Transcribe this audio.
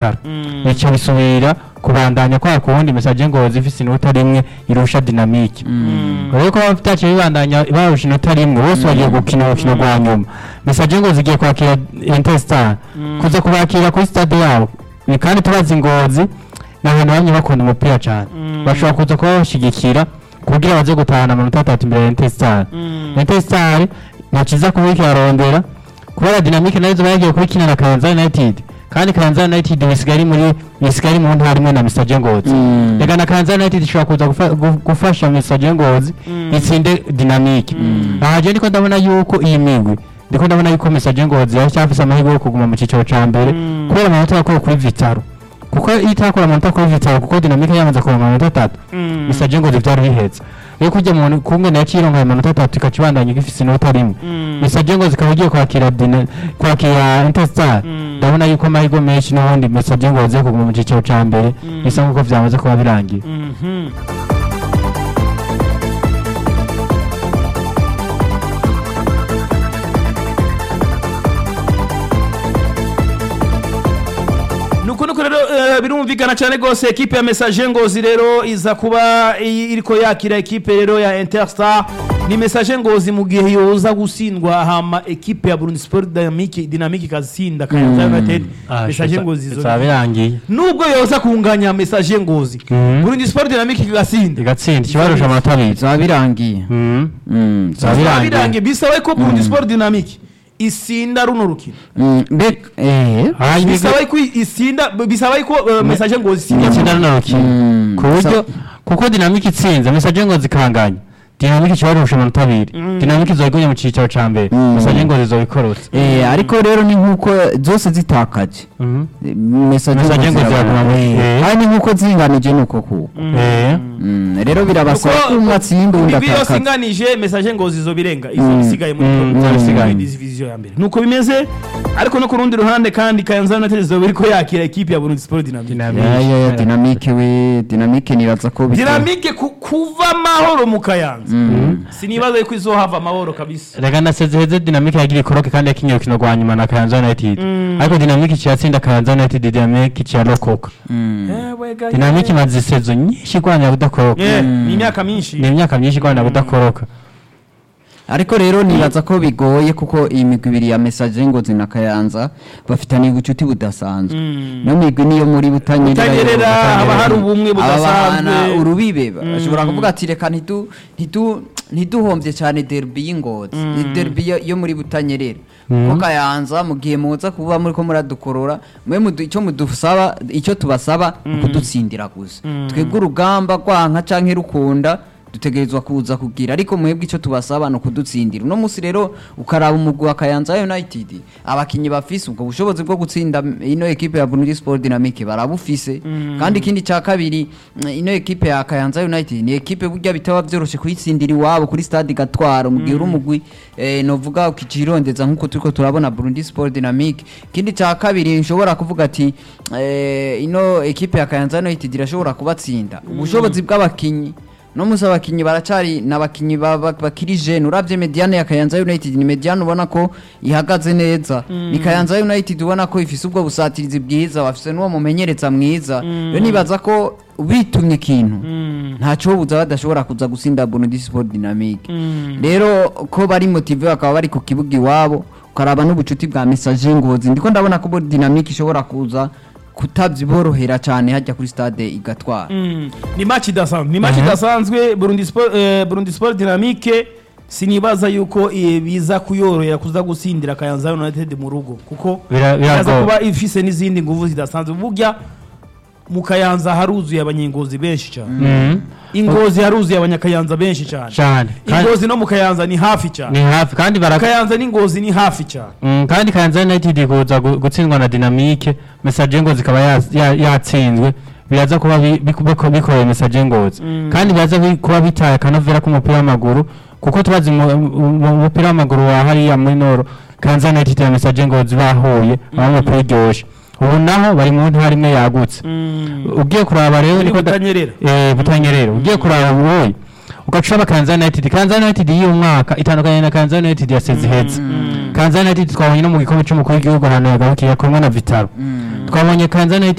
vitaro bica bisubira kubandanya kwa kuwundi mesaje ngozi ifise inota rimwe irusha dinamike rero ko byaciye bibandanya barusha inota rimwe bose bagiye gukina urukino rwa nyuma mesaje ngozi igiye kwakira interstar kuza kubakira kuri stade yabo ni kandi tubazi ngozi ni abantu bamwe bakunda umupira cyane bashobora kuza kuba bashyigikira kugira baze gutahana amanota atatu imbere ya interstar interstar ntakiza kuba ikirarondera kubera dinamike nayo ziba yagiye kubikina na kayanza united kandi kayanza united bisigaye ari muri bisigaye ari mu ntara imwe na misaje ngozi reka na kayanza united ishobora kuza gufa- gu- gufasha misaje ngozi itsinde dinamike aha je ndiko ndabona yuko iyi migwi ndiko ndabona yuko misaje ngozi yacyafise amahirwe yo kuguma mu cyiciro ca mbere kubera amanota yakora kuri vitaro kuko iyo itakora amanota kuri vitaro kuko dinamike yamaze kuronka amanota atatu misaje ngozi vyari bihetse rero kujya mu kungene yacironka amanota atatu ikakibandanya gifise inota rimwe misaje ngozi ikaba igiye kwakira Dina- kwakira interstar ndabona yuko amahirwe menshi n'ubundi misaje ngozi yo kuguma mu cyiciro ca mbere bisa nk'uko vyamaze kuba birangiye nuko nuko rero eh, birumvikana cyane rwose ekipe ya message ngozi rero iza kuba i- iriko yakira ekipe rero ya interstar ni message ngozi mu gihe yoza gutsindwa hama ekipe ya burundi sport dynamique dynamique ikazitsinda kayanza united message ngozi bizaba izo birangiye nubwo yoza kunganya message ngozi Mhm. burundi sport dynamique igatsinda igatsinda ikibarusha amanota abiri bizaba birangiye Mhm. Mm, bizaba birangiye birangiye bisaba ko burundi sport dynamique isinda runo rukino mm, mbega eh Aha, ibigo- bisaba ko isinda bisaba ko eh, message ngozi isinda itsinda runo rukino Mm, ku buryo kuko dinamike itsinze mesaje ngo zikanganya dinamike ikibarusha amanota abiri dinamike izoyigunya mu cyiciro ca mbere Mm. mesaje ngo zizobikorotse eh ariko rero ni nkuko zose zitakaje message Message ngo ziraguma muri- Eh. kandi nkuko zinganije nuko ku Eh. Mm, rero birabasaba ko umwe atsinda undi ibi yose atakaza inganije message ngo zizobirenga izo Mm. bisigaye muri Mm, muri bisigaye. division ya mbere nuko bimeze ariko no ku rundi ruhande kandi Kayanza United izoba iriko yakira ekipe ya Burundi Sport Dynamic Dynamic. ya ya ya dynamique we dynamique nibaza ko bito- Dynamic ku- kuva amahoro mu Kayanza Mm. sinibaza yuko izohava amahoro kabisa reka naseze heze dinamike yagira ikoroke kandi yakinye urukino rwa nyuma na kayanza united ariko dinamike iciyatsinda kayanza united dinamike iciyarokoka Mm. Ewe ga- dinamike imaze isezo nyinshi igwanya kudakoroka Yeah, ni imyaka myinshi ni imyaka myinshi igwanya kudakoroka ariko rero nibaza ko bigoye kuko iyi migwi ibiri ya message ngo zina kayanza bafitaniye ubucuti budasanzwe no migwi niyo muri butanyerera Butanyerera, haba hari ubumwe Aba budasanzwe. bana urubibe bashobora kuvuga ati reka ntidu ntidu ntiduhombye cyane derby y'ingozi derby yo- yo muri butanyerera kuko kayanza mu gihe muza kuba muri ko muradukorora mwe mudu- icyo mudusaba icyo tubasaba ni ukudutsindira gusa twebwe urugamba rwanka canke rukunda dutegerezwa kuza kugira ariko mwebwe icyo tubasaba ni ukudutsindira uno munsi rero ukaraba umugwi wa Kayanza United abakinyi bafise ubwo bushobozi bwo gutsinda ino ekipe ya Burundi Sport Dynamique barabufise kandi ikindi cya kabiri mm, ino ekipe ya Kayanza United ni ekipe burya bitaba vyoroshe kuyitsindira iwabo kuri stade Gatwaro mu gihe uri umugwi eh, novuga ukicirondeza nkuko turiko turabona Burundi Sport Dynamique ikindi cya kabiri nshobora kuvuga ati eh, ino ekipe ya Kayanza United irashobora kubatsinda ubushobozi bw'abakinyi no musi abakinyi baracari n'abakinyi ba- ba- bakiri jeune uravye mediane ya Kayanza United ni mediane ubona ko ihagaze neza ni Kayanza United ubona ko ifise ubwo busatirizi bwiza bafise n'uwo mumenyereza mwiza rero nibaza ko bitumye ikintu ntaco buza badashobora kuza gusinda Burundi Sport Dynamique rero ko bari motive bakaba bari ku kibuga iwabo ukaraba n'ubucuti bwa message ngozi ndiko ndabona ko Burundi Dynamique ishobora kuza kutabyiborohera cyane hajya kuri stade igatwara Mm, ni match idasanzwe ni match idasanzwe Burundi Sport eh, Burundi Sport Dynamique sinibaza yuko eh, biza kuyorohera kuza gutsindira Kayanza United mu rugo kuko Bira- biraza biragoye. kuba ifise n'izindi nguvu zidasanzwe burya mu Kayanza haruzuye abanyengozi benshi cyane Mhm. ingozi haruzuye abanyakayanza benshi cyane cyane kandi ingozi no mu Kayanza ni hafi cyane ni hafi kandi bara Kayanza n'ingozi ni hafi cyane Mm, kandi Kayanza United kuza gu- gutsindwa na Dynamique message ngo zikaba ya- ya- yatsinzwe biraza kuba bi- biku- biko- bikoreye message ngozi kandi biraza bi- kuba bitaye akanovera k'umupira w'amaguru kuko tubazi mu mu- mu mupira w'amaguru wa hariya muri Noro Kayanza United na message ngozi bahuye aho umupira uryoshe ubu naho bari mu ntara imwe yagutse ugiye kuraba rero Muri niko da- Butanyerera. eh butanyerera ugiye kuraba wowe ugacuraba Kayanza United Kayanza United y'uyu mwaka itandukanye na Kayanza United ya Sezihetse Kayanza United twabonye no mu gikombe cy'umukuru w'igihugu ahantu yagarukiye kumwe na Vitaro twabonye Kayanza United